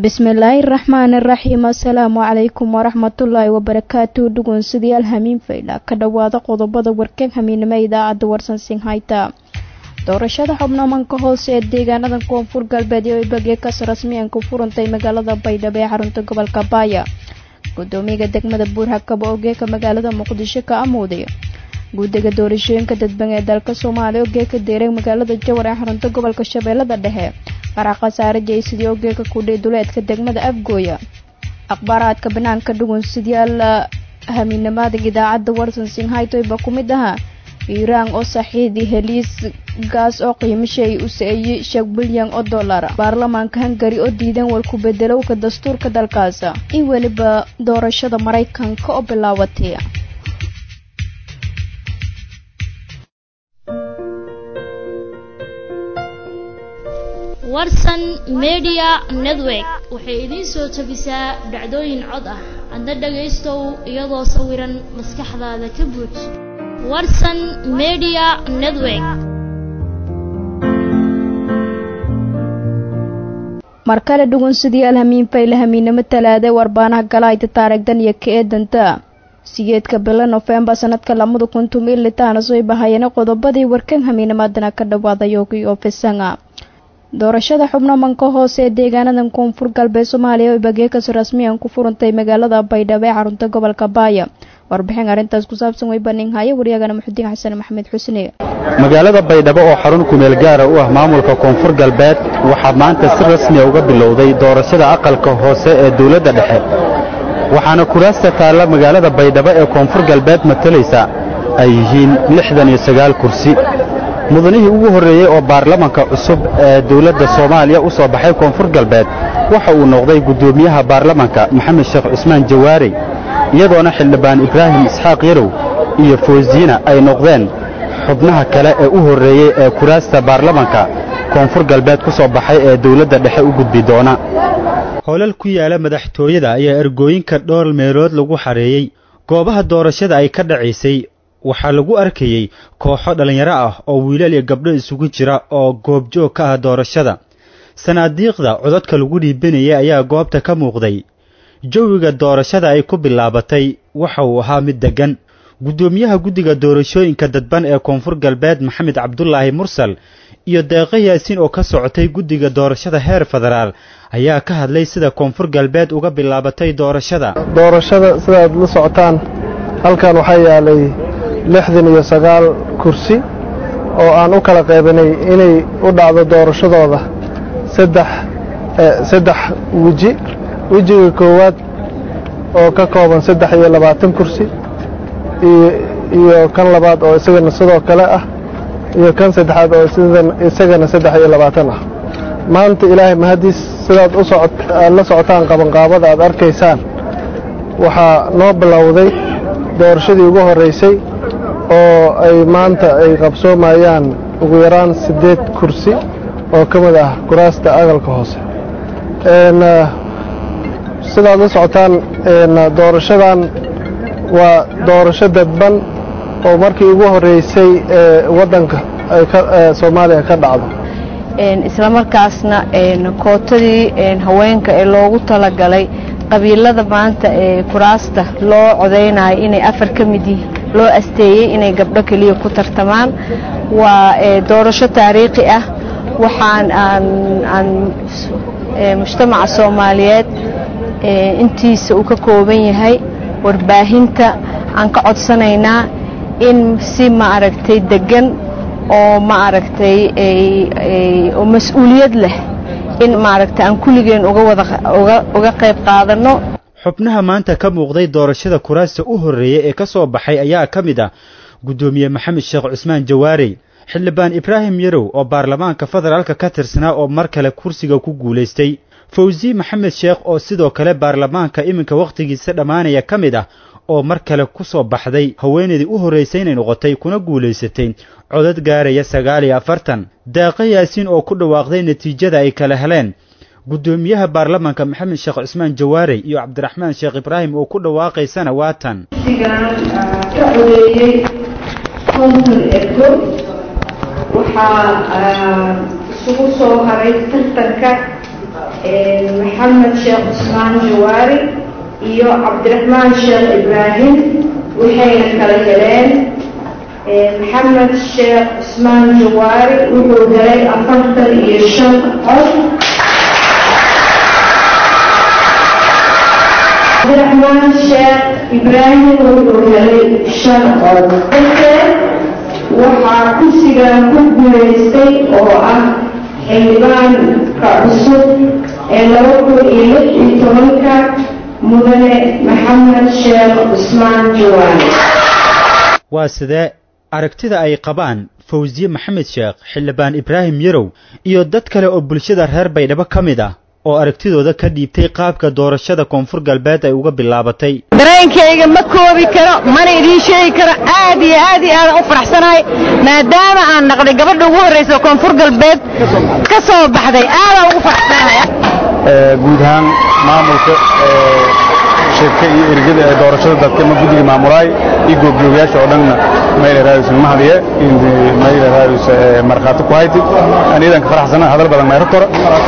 bismillaahi raxmaani raxiim assalaamu calaykum waraxmatullaahi wabarakaatu dhugunsidayaal hamiin faydha ka dhowaada qodobada warkan hamiinimo idaacadda warsan sinhayta doorashada xubnamanka hoose ee deegaanada koonfur galbeed ee bagee kas rasmiyan ku furantay magaalada baydhabo ee xarunta gobolka baaya gudoomiyaga degmada buurhakaba ogeeka magaalada muqdisho ka amuuday guddiga doorashooyinka dadban ee dalka soomaaliya ogeeka deeray magaalada jawar ee xarunta gobolka shabeellada dhexe qarax khasaare jeysidii ogeeka kudhay duleedka degmada afgooya akhbaaraadka banaanka dhugunsidyaal hamiinimada idaacadda warsan sinhaytoyba ku mid ahaa iiraan oo saxiidii heliis gaas oo qiimashay u sa-eeyey shan bilyan oo dollar baarlamaanka hungari oo diidan warku bedelowka dastuurka dalkaas iyo weliba doorashada maraykanka oo bilaabatay warsan media network waxay idiin soo tabisaa dhacdooyin cod ah adna dhagaystow iyadoo sawiran maskaxdaada ka buuj warsan media network mar kale dhugunsidayaal hamiin fayle hamiinamo talaade warbaanaha galaayta taarigdan iyo ka eedanta sigeedka bilo nofembar sanadka lamada kun tumi litaana soo bahayeen qodobadii warkan hamiinamadana ka dhawaada yoogii oo fisanga doorashada xubno manka hoose ee deegaanada koonfur galbeed soomaaliya oo bageekas rasmiyan ku furantay magaalada baydhabo ee xarunta gobolka baaya warbixin arrintaas ku saabsan way baninhaya waryagana muxudiin xasan maxamed xusne magaalada baydhabo oo xarun kumeel gaara u ah maamulka koonfur galbeed waxaa maanta si rasmiya uga bilowday doorashada aqalka hoose ee dowladda dhexe waxaana kuraasta taalla magaalada baydhabo ee koonfur galbeed matalaysa ay yihiin lixdan iyo sagaal kursi mudanihii ugu horreeyey oo baarlamanka cusub ee dawladda soomaaliya u soo baxay koonfur galbeed waxa uu noqday guddoomiyaha baarlamanka maxamed sheekh cusmaan jawaarey iyadoona xildhibaan ibraahim isxaaq yarow iyo foosiina ay noqdeen xubnaha kale ee u horreeyey ee kuraasta baarlamanka koonfur galbeed ku soo baxay ee dawladda dhexe u gudbi doona hoolal ku yaala madaxtooyada ayaa ergooyinka dhowr meelood lagu xareeyey goobaha doorashada ay ka dhacaysay waxaa lagu arkayey kooxo dhallinyaro ah oo wiilal iyo gabdho isugu jira oo goobjoog ka ah doorashada sanaadiiqda codadka lagu dhiibanayay ayaa goobta ka muuqday jawiga doorashada ay ku bilaabatay waxa uu ahaa mid deggan guddoomiyaha guddiga doorashooyinka dadban ee koonfur galbeed maxamed cabdulaahi mursal iyo deeqo yaasiin oo ka socotay guddiga doorashada heer federaal ayaa ka hadlay sida koonfur galbeed uga bilaabatay doorashada doorashada sidaad la socotaan halkan waxaa yaalay lixdan iyo sagaal kursi oo aan u kala qaybanay inay u dhacdo doorashadooda saddex saddex weji wejiga koowaad oo ka kooban saddex iyo labaatan kursi iyo kan labaad oo isagana sidoo kale ah iyo kan saddexaad oo isagana saddex iyo labaatan ah maanta ilaahay mahadiis sidaad u socod aad la socotaan qabanqaabada aad arkaysaan waxaa noo bilowday doorashadii ugu horraysay oo ay maanta ay qabsoomayaan ugu yaraan siddeed kursi oo ka mid ah kuraasta aqalka hoose sidaad la socotaan doorashadan waa doorasho dadban oo markii ugu horreysay ee waddanka ay soomaaliya ka dhacdo islamarkaasna kootadii haweenka ee loogu talagalay qabiilada maanta ee kuraasta loo codaynayo inay afar ka mid yihiin loo asteeyey inay gabdho keliya ku tartamaan waa doorasho taariikhi ah waxaan aan mujtamaca soomaaliyeed intiisa uu ka kooban yahay warbaahinta aan ka codsanaynaa in si maaragtay deggan oo maaragtay oo mas-uuliyad leh in maaragtay aan kulligeen uga wada uga qayb qaadanno xubnaha maanta ka muuqday doorashada kuraasta u horreeyey ee ka soo baxay ayaa ka mid ah guddoomiye maxamed sheekh cusmaan jawaarey xildhibaan ibraahim yarow oo baarlamaanka federaalka ka tirsanaa oo mar kale kursiga ku guulaystay fawzi maxamed sheekh oo sidoo kale baarlamaanka iminka wakhtigiisa dhammaanaya ka mid ah oo mar kale ku soo baxday haweenaydii u horraysay inay noqotay kuna guulaysatay codad gaaraya sagaal iyo afartan daaqo yaasiin oo ku dhawaaqday natiijada ay kala heleen guddoomiyaha baarlamaanka maxamed sheekh cusmaan jawaarey iyo cabdiraxmaan sheekh ibraahim oo ku dhawaaqaysana waa tan ka codeeyey konton ergo waxaa isugu soo haray tartanka maxamed sheekh cusmaan jawaari iyo cabdiraxmaan sheekh ibraahim waxayna kala heleen maxamed sheekh cusmaan jawaari wuxuu helay afartan iyo shan cod cabdiraxmaan sheekh ibraahim wuxuu helay shan cod darteed waxaa kursigan ku guulaystay oo ah xildhibaanka cusub ee laba kun iyo lix iyo tobanka mudane maxamed sheekh cusmaan jawaari waa sidee aragtida ay qabaan fawsiye maxamed sheekh xildhibaan ibraahim yarow iyo dad kale oo bulshada reer baydhabo ka mid ah oo aragtidooda ka dhiibtay qaabka doorashada koonfur galbeed ay uga bilaabatay dareenkayga ma koobi karo mana idiin sheegi karo aad iyo aad iyo aadan u faraxsanahay maadaama aan naqday gabadha ugu horraysa koonfur galbeed ka soo baxday aadaan ugu faraxsanahay guud ahaan maamulka shirka iyo ergada ee doorashada dadka ma guddiga maamulaay iyo goobjoogayaasha oo dhanna mayla raadis mahadiye mayla raadis markhaati ku hayti aan iidanka faraxsana hadal badan mayro kora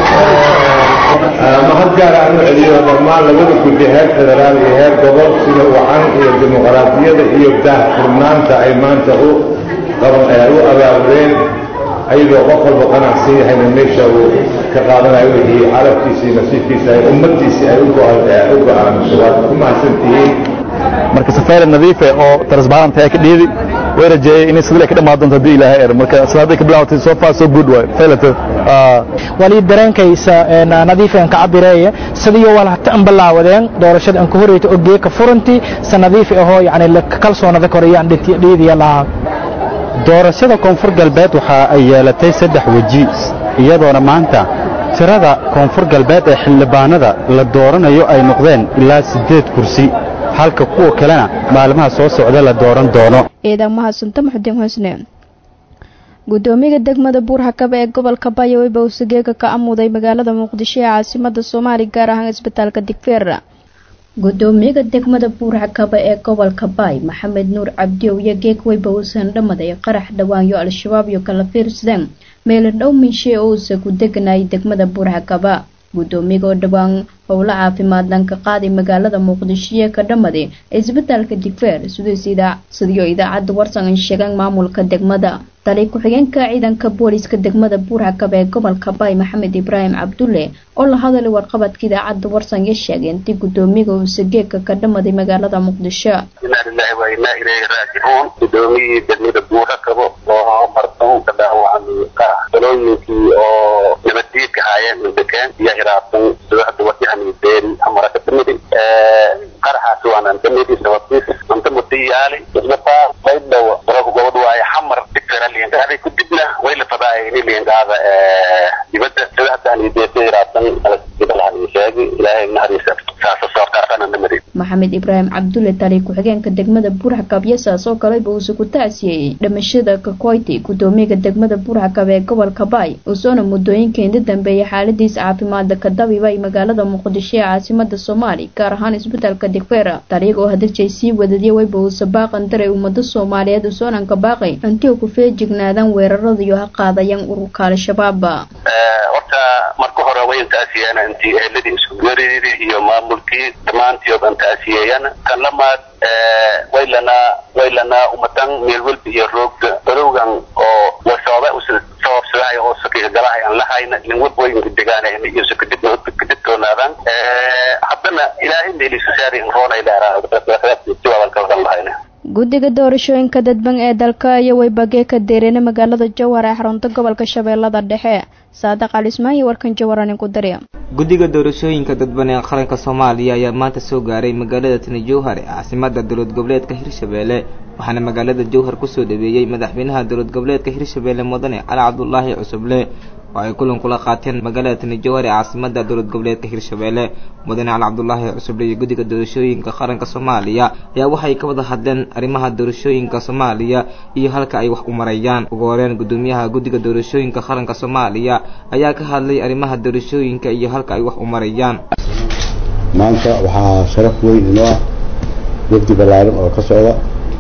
mahad gaar aan u celiyo dhammaan labada guddi heer federaal iyo heer gobol sida wacan iyo dimuqraadiyada iyo daahfurnaanta ay maanta u u abaabuleen ayadoo qof walba qanacsan yahayna meesha uu ka qaadanayo wixii carabkiisa iyo nasiibkiisa ay ummaddiisii ay u go'aamiso waad ku mahadsan tihiin marka safeyle nadiife oo transparent ay ka dhiidi way rajeeyay inay sidii ka dhamaan doonto hadii ilaahay er marka sidii ka bilaabatay so far so good way failata wali dareenkaysa nadiifeen ka cabireeye sidii wala tan balaawadeen doorashada aan ku horeeyay oo geeka furanti sanadiif ahoo yani la kalsoonada korayaan dhiidiya lahaa doorashada koonfur galbeed waxa ay yeelatay saddex weji iyadoona maanta tirada koonfur galbeed ee xildhibaanada la dooranayo ay noqdeen ilaa siddeed kursi halka kuwa kalena maalmaha soo socda la dooran doono ciidan mahadsanto muxudiin xusne gudoomiyaha degmada buurhakaba ee gobolka bayo bawsageega ka amuday magaalada muqdisho ee caasimada soomaaliya gaar ahaan isbitaalka digfeer gudoomiyaha degmada buurhakaba ee gobolka baay maxamed nuur cabdiyow iyo geegwey bawsan dhamaday qarax dhawaanyo al-shabaab iyo kala fiirsadeen meelan dhow minshe oo uusa ku deganayay degmada buurhakaba gudoomiyaga oo dhowaan howlo caafimaad dhanka qaaday magaalada muqdisho ee ka dhamaday isbitaalka digfeer sidiyo idaacadda warsan ay sheegaan maamulka degmada tali ku-xigeenka ciidanka booliiska degmada buurhakaba ee gobolka baay maxamed ibraahim cabdulle oo la hadalay warqabadka idaacadda warsan ya sheegay intii gudoomiyaga uusa geegka ka dhamaday magaalada muqdisho inaa lilahi wa inaa ilayhi raajicuun gudoomiyihii degmada buurhakabo oo marsan ka dhaawacmay qarax talooyinkii oo nabaddiidka haayeen indhakeen iyo hiraabsan subaxda wajahani beeri amara ka timidi qaraxaasi waanaan kamidi sababtiis anta mutiyaali isbitaal baydhaw dalka gobod waaye xamar digfera liinqaaday kudibna way la fadaayeen liinqaada dibadda subaxdan iyo beerta hiraabsan alasiibalahan sheegi ilaahay naxariisa saasa soortaasana namadi maxamed ibraahim cabdulle tali ku-xigeenka degmada buurxakab yasaas oo kaleba uusa ku tacsiyeyey dhimashada kakoyti gudoomiyaga degmada buurxakab ee gobolka baay uusoona muddooyinka inda dambeeyay xaaladiis caafimaadda kadabiba ay magaalada muqdisho ee caasimada soomaaliya gaar ahaan isbitaalka digfeera taliyaga oo hadajay sii wadadiya weyba uusa baaqan daray ummado soomaaliyeed usoonanka baaqay intii ku feejignaadaan weerarada iyo ha qaadayaan ururka al-shabaab horta marka hore way intaasiyeen intii eheladii isku geeridii iyo maamulkii dhammaantii oo dhan taasiyeeyaan kan lamaad waylanaa waylanaa umatan meel walba iyo roogda darowgan oo wasooba usa sababsadahay oo sakiga galahay aan lahayna nin walba way degaanayn iyo sakadib kadibtoonaadaan haddana ilaahay meeliisa saari roonay dheeraadjawaabaan lahayna guddiga doorashooyinka dadban ee dalka iyo weybagee ka deereena magaalada jowhar ee xarunta gobolka shabeellada dhexe saadaq alismaan iyo warkan jawharanin ku darya guddiga doorashooyinka dadban ee qaranka soomaaliya ayaa maanta soo gaaray magaalada tani jowhar ee caasimada dowlad goboleedka hirshabeelle waxaana magaalada jowhar kusoo dhaweeyey madaxweynaha dowlad goboleedka hirshabeelle mudane cali cabdulaahi cusuble oo ay kulan kula qaateen magaalada tani jowhar ee caasimada dowlad goboleedka hirshabeelle mudane cali cabdulaahi cusuble iyo guddiga doorashooyinka qaranka soomaaliya ayaa waxay ka wada hadleen arrimaha doorashooyinka soomaaliya iyo halka ay wax u marayaan ugu horeen gudoomiyaha guddiga doorashooyinka qaranka soomaaliya ayaa ka hadlay arrimaha doorashooyinka iyo halka ay wax u marayaan maanta waxaa sharaf weyn inoo ah wafdi ballaaran oo ka socda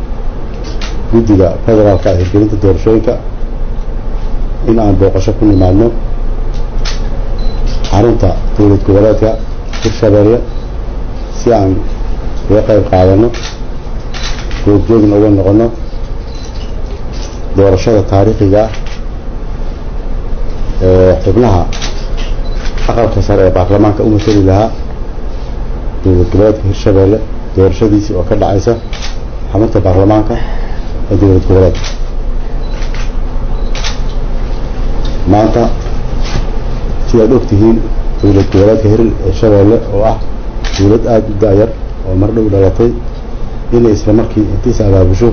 guddiga federaalka hirgelinta doorashooyinka in aan booqasho ku nimaadno xarunta dowlad goboleedka hirshabeelle si aan uga qayb qaadano goobjoogna uga noqono doorashada taariikhiga ee xubnaha aqalka sare ee baarlamaanka u matali lahaa dowlad goboleedka hirshabeelle doorashadiisii oo ka dhacaysa xarunta baarlamaanka ee dowlad goboleedka maanta sidaad ogtihiin dowlad goboleedka hirshabeelle oo ah dowlad aada u daayar oo mar dhow dhalatay inay isla markii intiis abaabusho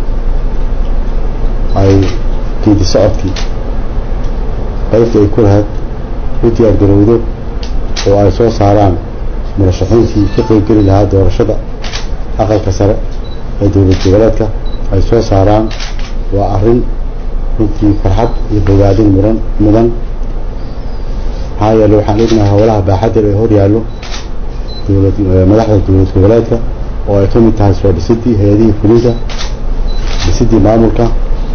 ay geedi socodkii qaybta ay ku lahayd u diyaar garowdo oo ay soo saaraan murashaxiintii ka qaybgeli lahaa doorashada aqalka sare ee dowlad goboleedka ay soo saaraan waa arrin runtii farxad iyo bogaadin muran mudan maxaa yeele waxaan ognahay howlaha baaxadda ee hor yaallo dowlad madaxda dowlad goboleedka oo ay ka mid tahay soo dhisidii hay-adihii fulinta dhisidii maamulka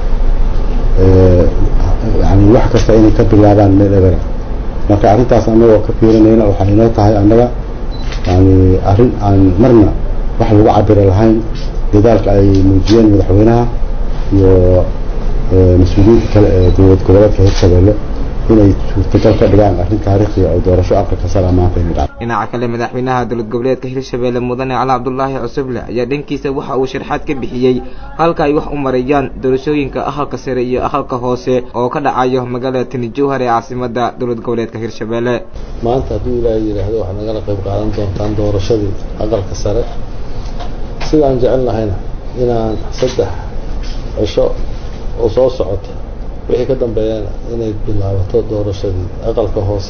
yani wax kasta inay ka bilaabaan meel ebera marka arrintaas annagoo ka fiirinayna waxay inoo tahay annaga yani arrin aan marna wax lagu cabiro lahayn dadaalka ay muujiyeen madaxweynaha iyo mas-uuliyiinta kale ee dowlad goboleedka hirshabeelle inay suurtagal ka dhigaan arrin taariikhiya oo doorasho aqalka sare maanta inay dhacdo dhinaca kale madaxweynaha dowlad goboleedka hirshabeelle mudane cali cabdulaahi cusuble ayaa dhankiisa waxa uu sharxaad ka bixiyey halka ay wax u marayaan doorashooyinka aqalka sare iyo aqalka hoose oo ka dhacayo magaalada tani jowhar ee caasimada dowlad goboleedka hirshabeelle maanta hadduu ilaahay yidhaahdo waxaad nagala qayb qaadan doontaan doorashadii aqalka sare sidaan jecel lahayna inaan saddex cisho oo soo socota wixii ka dambeeyana inay bilaabato doorashadii aqalka hoose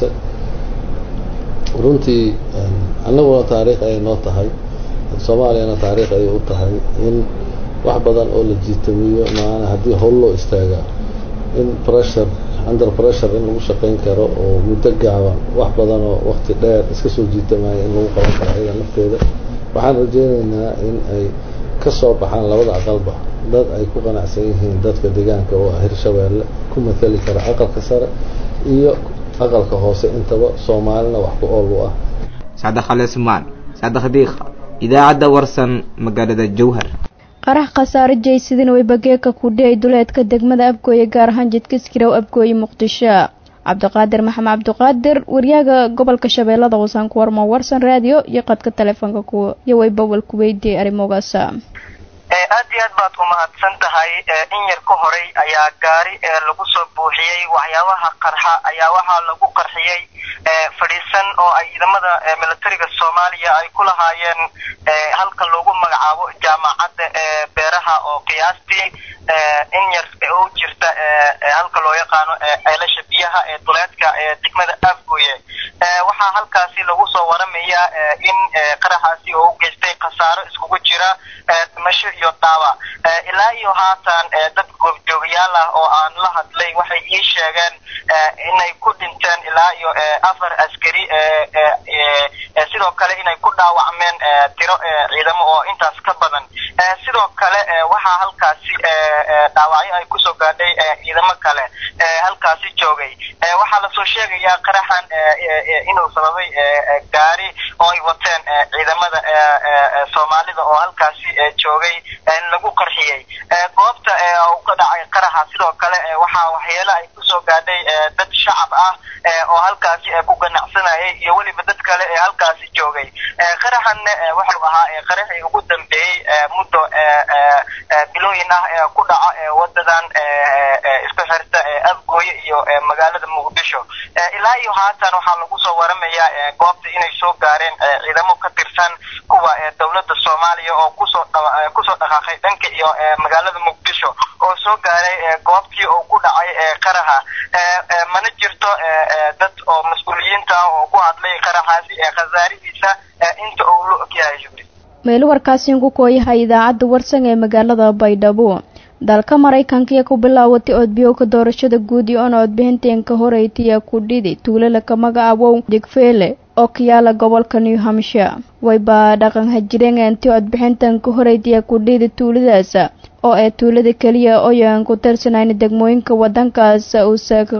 runtii annaguna taariikh ayay noo tahay soomaaliyana taariikh ayay u tahay in wax badan oo la jiitamiyo maana haddii howl loo istaagaa in pressure under pressure in lagu shaqayn karo oo muddo gaaban wax badan oo wakti dheer iska soo jiitamaya in lagu qaban karo ayada nafteeda waxaan rajaynaynaa in ay ka soo baxaan labada aqalba dad ay ku qanacsan yihiin dadka deegaanka oo ah hirshabeelle ku matali kara aqalka sare iyo aqalka hoose intaba soomaalina wax ku ool u ah sacda khale sumaan sacda khadiiqa idaacadda warsan magaalada jowhar qarax khasaare jaysidin way bageeka kudhiay duleedka degmada abgooye gaar ahaan jidkiskirow abgooye muqdisho cabdiqaadir maxamed cabdiqaadir waryaga gobolka shabeellada hoosaan ku warmo warsan raadiyo iyo qadka taleefoonka kuwa iyo way bawal ku weydiiyey arrimogaasa aad iyo aad baad umahadsan tahay in yar ka horay ayaa gaari lagu soo buuxiyey waxyaabaha qarxa ayaa waxaa lagu qarxiyey fadhiisan oo ay ciidamada militariga soomaaliya ay ku lahaayeen halka loogu magacaabo jaamacadda beeraha oo qiyaastii in yar u jirta halka loo yaqaano ceelasha biyaha ee duleedka ee degmada afgooye waxaa halkaasi lagu soo waramayaa in qaraxaasi oo u geystay khasaaro iskugu jira dhimasho iyo dhaawac ilaa iyo haatan dad goobjoogayaal ah oo aan la hadlay waxay ii sheegeen inay ku dhinteen ilaa iyo afar askari sidoo kale inay ku dhaawacmeen tiro ciidamo oo intaas ka badan sidoo kale waxaa halkaasi dhaawacyo ay kusoo gaadhay ciidamo kale halkaasi joogay waxaa lasoo sheegayaa qaraxan inuu sababay gaari oo ay wateen ciidamada soomaalida oo halkaasi joogay lagu qarxiyey goobta uu ka dhacay qaraxa sidoo kale waxaa waxyeelo ay kusoo gaadhay dad shacab ah oo halkaasi ku ganacsanayay iyo weliba dad kale ee halkaasi joogay qaraxanna wuxuu ahaa qaraxii ugu dambeeyey muddo bilooyin ah ku dhaca wadadan isku xirta afgooye iyo magaalada muqdisho ilaa iyo haatan waxaa lagu soo waramayaa goobta inay soo gaareen ciidamo ka tirsan kuwa dowladda soomaaliya oo kusoo kusoo dhaqaaqay dhanka iyo magaalada muqdisho oo soo gaaray goobtii oo ku dhacay qaraxa mana jirto dad oo mas-uuliyiinta ah oo ku hadlay qaraxaasi khasaarihiisa inta uu la ogyahay jubri meel warkaasiin ku kooyaha idaacadda warsan ee magaalada baydhabo dalka maraykanka iyo ku bilaawatay codbiyowka doorashada guud iyo ona codbixinteenka horeytiya ku dhidi tuulala ka magacabow jegfeele oo ka yaala gobolka new hampshire wayba dhaqan hajireen intii codbixintanka horeytiya ku dhidi tuuladaas oo ee tuulada keliya oo yaan ku tirsanayna degmooyinka wadankaas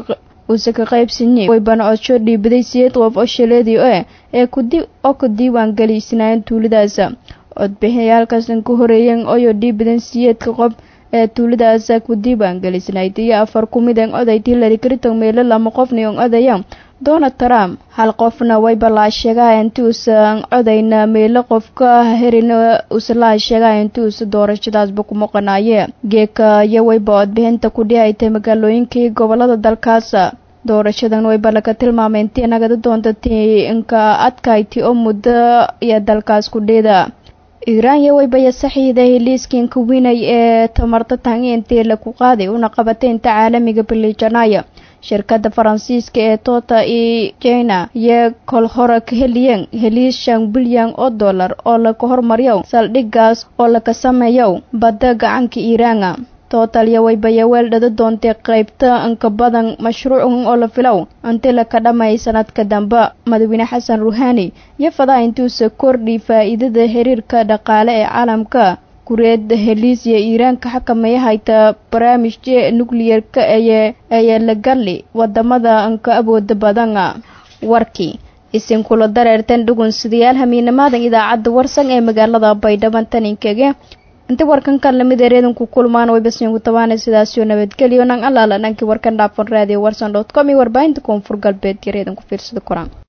uuse ka qaybsanyi waybana codsho dhiibaday siyeed qof oo shaleedii e ee kudi oo ka diiwaan geliysnaayeen tuuladaas codbixiyaalkaasan ka horeeyeen oyo dhiibadan siyeedka qof ee tuuladaas ku diiwaan gelisnayd iyo afar ku mid een oday hillary clinton meelo lama qofni on odaya donald trump hal qofna wayba laa sheegaha inti uusan codayna meelo qofka herin uusa laa sheegaha inti uusa doorashadaasba ku moqanaaye geeka iyo wayba codbixinta ku dhihaytay magaalooyinkii gobolada dalkaas doorashadan wayba laga tilmaamay intii nagada doonta ti inka adkayti oo muddo iyo dalkaas ku dheeda iiraan iyo waybaya saxiiday heliiskinka winay ee tamarta tangiintii laku qaaday una qabatay inta caalamiga bilijanaya shirkadda faransiiska ee tota i jina iyo kol hore ka heliyeen heliis shan bilyan oo dollar oo laga hormariyo saldhiggaas oo laga sameeyo badda gacanka iiraana total iyo waybaya weel dhada doontay qaybta inka badan mashruucan oo la filow intii laka dhamay sanadka dambe madaxweyne xasan ruhani iyo fadaa intuusa kordhi faa-iidada xiriirka dhaqaale ee caalamka kureed heliisiya iiraanka xakameeya hayta barnaamijka nucleer-ka eye eye lagali wadamada inka awooda badana warkii isinkula dareerteen dhugunsidayaal hamiinamaadan idaacadda warsan ee magaalada baydhabo taninkege inta warkan kan lamid ereedanku kulmaan way basninku tabaana sidaasyo nabadgelyo nang alaala dhankii warkan dhaafan raadiyo warsan dot com iyo warbaahinta koonfur galbeed yareedan ku fiirsada koraan